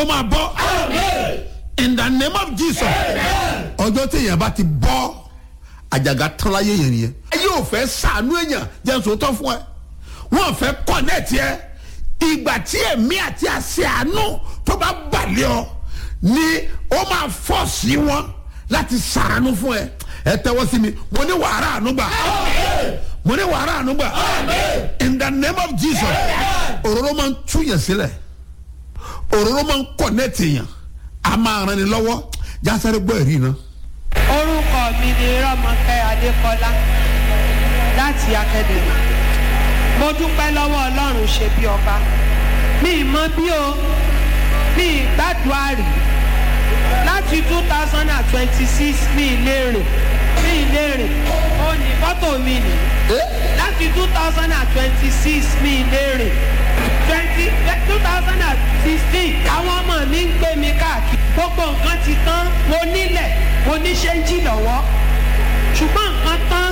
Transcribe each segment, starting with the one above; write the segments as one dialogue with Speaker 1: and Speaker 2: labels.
Speaker 1: ó máa bọ́ in the name of jesus ọjọ́ tí èèyàn bá ti bọ́ àjàgà tán láyé yẹn nìyẹn ayé ò fẹ́ sànú èèyàn jẹ́ sòótọ́ fún ẹ wọ́n fẹ́ kọ́nẹ́ẹ̀tì ẹ ìgbà tí ẹ̀mí àti àṣẹ àánú tó bá balẹ̀ ọ ni ó máa fọ́ọ̀sì wọn láti sàánú fún ẹ ẹ tẹ́wọ́ sí mi mo ní wàhálà àánú gbà mo ní wàhálà àánú gbà in the name of jesus òróró máa ń túyàn sílẹ̀ òróró máa ń kọ́nẹ́ẹ̀tì èèyàn a máa ran ni lọ́wọ́ jásáré gbọ́ ẹ̀rí náà.
Speaker 2: orúkọ mi ni rọmọkẹ adékọlá láti akademi mo dúpẹ́ lọ́wọ́ ọlọ́run ṣe bí ọba mi ì mọ bí o mi ì gbàdúrà rí láti two thousand and twenty six mi ì lè rìn mi ì lè rìn ó ní fọ́tò mi nì láti two thousand and twenty six mi ì lè rìn twenty two thousand and sixteen àwọn ọmọ mi ń gbé mi káàkiri gbogbo nǹkan ti tán mo nílẹ̀ mo ní ṣéńjì lọ́wọ́ ṣùgbọ́n nǹkan tán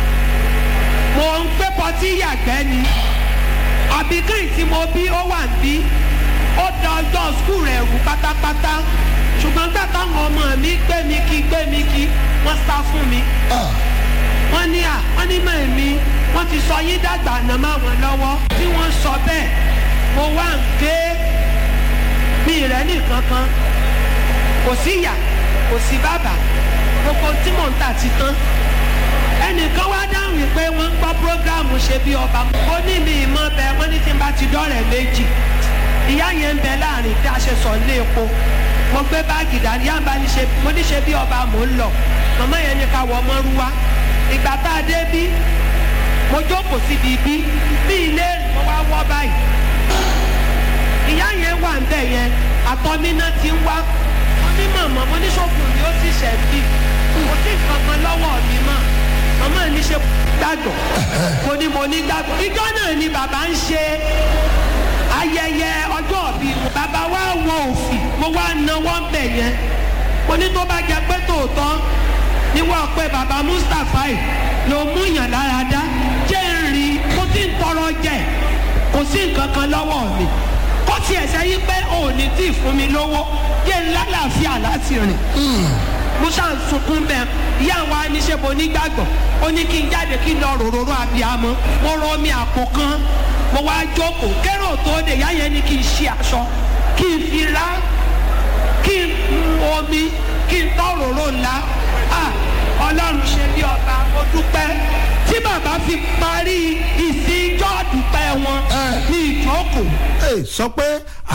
Speaker 2: mo ń gbé pọtí yàgbẹ́ ni àbíkẹ́yìn tí mo bí ó wà ń bí ó da ọjọ́ skul rẹ̀ rú pátápátá ṣùgbọ́n gbà táwọn ọmọ mi gbé mi kí gbé mi kí wọ́n sá fún mi wọ́n ní à wọ́n ní mọ̀ mi wọ́n ti sọ yín dàgbà àná máa wọn lọ́wọ́ tí wọ́n sọ bẹ́ẹ̀ mo wá ń ké mi rẹ̀ nìkan kan kò sí ìyá kò sí bàbá gbogbo tí mò ń tà ti tán ẹnìkan wá dáhùn wípé wọ́n ń gbọ́ prógráàmù ṣe bí ọba ó ní mi ìmọ̀ bẹ wọ́n ní tí n bá ti dọ́rẹ̀ méjì ìyá yẹn ń bẹ láàrin tí a ṣe sọ ilé epo mo gbé báàgì dání yá ń bá ní ṣe mo ní ṣe bí ọba mò ń lọ màmá yẹn ní ká wọ ọmọ rú wa ìgbà tá a dé bí mo jókòó síbi bí bí ilé mo wá wọ́ báyìí ìyá yẹn wà ń bẹ̀ yẹn àtọ́mínà ti ń wá mo ní màmá mo ní sọ́kùn ni ó sì ṣẹ̀ bí kò sí nǹkan kan lọ́wọ́ mi mọ́ màmá ní ṣe gbàgbọ́ mo ní mo ní gbàgbọ́ ìjọ náà ni bàbá ń ṣe ayẹyẹ ọjọ́ bí bàbá wa wọ òfì mo wá náwó ń bẹ̀ yẹn mo ní tó bá jẹ pé tòótọ́ ni wọ́n pe bàbá mustapha yìí ló mú yàn lára dá jẹ́ ń rí kó tí ń tọrọ jẹ kò sí nǹkan kan lọ́wọ́ mi kó tiẹ̀ sẹ́yìn pé òní tí ì fún mi lówó jẹ́ ń lálàáfíà láti rìn mo ṣáà ń sunkún bẹ́ẹ̀ ìyá wa ní ṣe mo nígbàgbọ́ ó ní kí n jáde kí n lọ ròròrò abiyamọ mo rọ omi àpò kan mo wá jókòó kérò tó dé ìyá yẹn ní kí n ṣe aṣọ kí n fi rá kí n mu omi kí n tọ́ ròrò ńlá ah ọlọ́run ṣe bí ọba mo dúpẹ́ tí bàbá fi parí ìsìn ìjọ́ dúpẹ́ wọn ní ìjókòó
Speaker 1: Ẹ, sọ pé